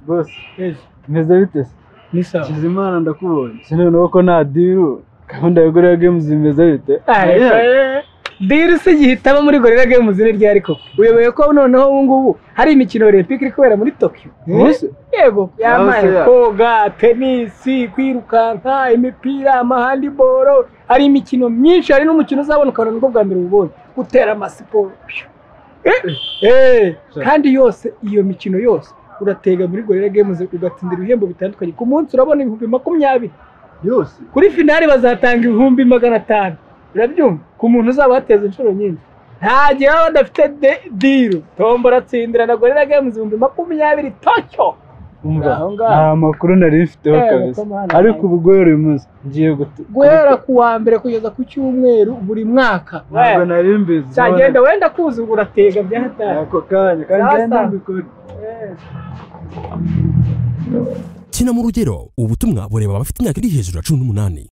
bose yezu meze bite se ni sawa Kizimana ndakubonye sinone ko nta diru gahunda ya gorira games imeze bite diri se igihitamo muri gorira games ni ryari koko uyoboye ko noneho ubu ngubu hari imikino olympic iri kubera muri tokyo Ubuse? yego yambaye se ya. koga tenisi kwirukanka imipira amahandiboro hari imikino myinshi hari n'umukino uzabona ukabona nibwo bwa mbere ubonye gutera amasiporo Eh, eh, kandi yose iyo mikino yose uratega muri gorira games ugatsindira ibihembo bitandukanye ku munsi urabona ibihumbi makumyabiri yose kuri finali bazatanga ibihumbi magana atanu urabyumva ku muntu uzaba wateza inshuro nyinshi nta gihe baba badafite de- diru tombora tsindira na gorira games ibihumbi makumyabiri tocyo umva Aho ngaho. nta makuru nari mfiteho Eh, kabisa Kamana, ariko ubu gorira uyu munsi ngiye gutu- guhera ku wa mbere kugeza ku cyumweru buri mwaka ntabwo nari mbizi cyagenda wenda kuza ubwo uratega bya hatari ako kanya kandi Sasa. nari ntabikora Eh. kina mu rugero ubutumwa bureba abafite imyaka iri hejuru ya cumi n'umunani